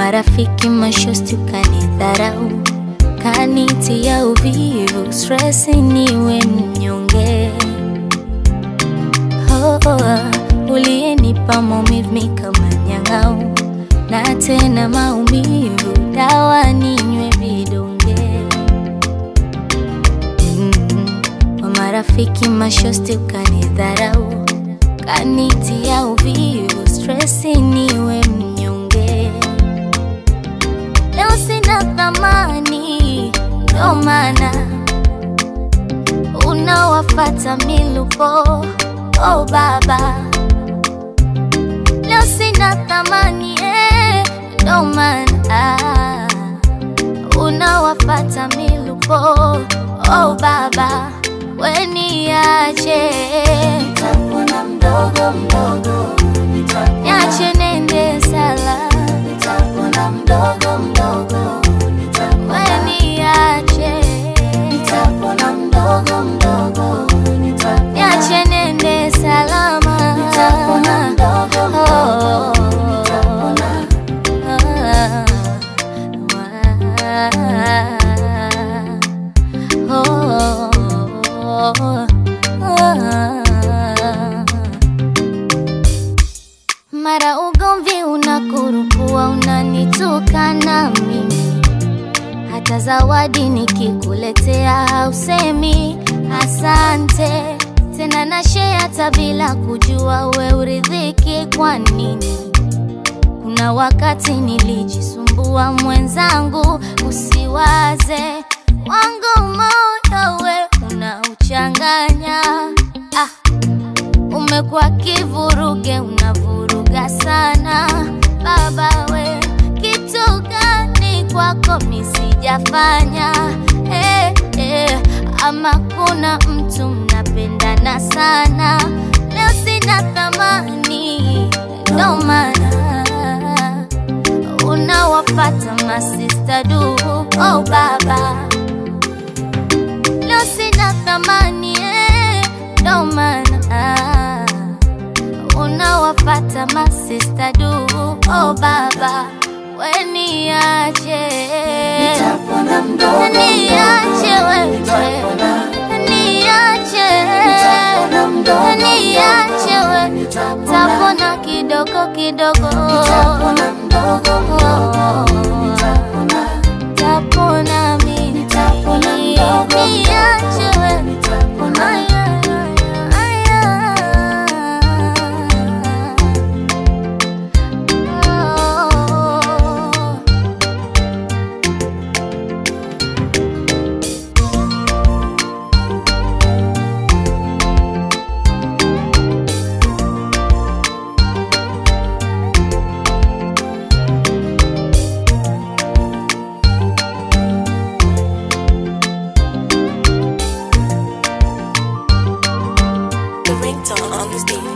marafiki mashosti ukanidharau, kanitia uvivu, stress niwe mnyonge. Oh, oh, uliyenipa maumivu mi kama nyang'au, na tena maumivu, dawa ninywe vidonge. Mm, kwa marafiki mashosti ukanidharau, kanitia uvivu, stress niwe mnyonge. Leo sina thamani, ndo maana unawafata milupo. Oh baba, leo sina thamani eh, ndo maana unawafata milupo. Oh baba, weniache Nitapona mdogo mdogo, nitapona, niache nende sala, nitapona mdogo mdogo, nitapona, weniache nitapona mdogo mdogo, nitapona, niache nende salama, nitapona mdogo mdogo, nitapona, Mara ugomvi unakurupua, unanitukana mimi, hata zawadi nikikuletea hausemi asante tena, na share hata bila kujua we uridhiki kwa nini? Kuna wakati nilijisumbua mwenzangu, usiwaze wangu moyo we unauchanganya. Ah, umekuwa kivuruge, unavuruga sana baba we, kitu gani kwako misijafanya? Eh, eh, ama kuna mtu mnapendana sana, leo sina thamani, ndo maana unawafata masista du. Oh baba, leo sina thamani eh, ndo maana unawafata masista du. Oh baba, weniache nitapona mdogo niache mdogo, wewe nitapona, niache nitapona mdogo niache mdogo, we nitapona, tapona kidogo kidogo nitapona mdogo mdogo, nitapona, tapona mimi Nitapona mdogo niache we nitapona. Aya, aya, aya. Oh. The ringtone on the stage.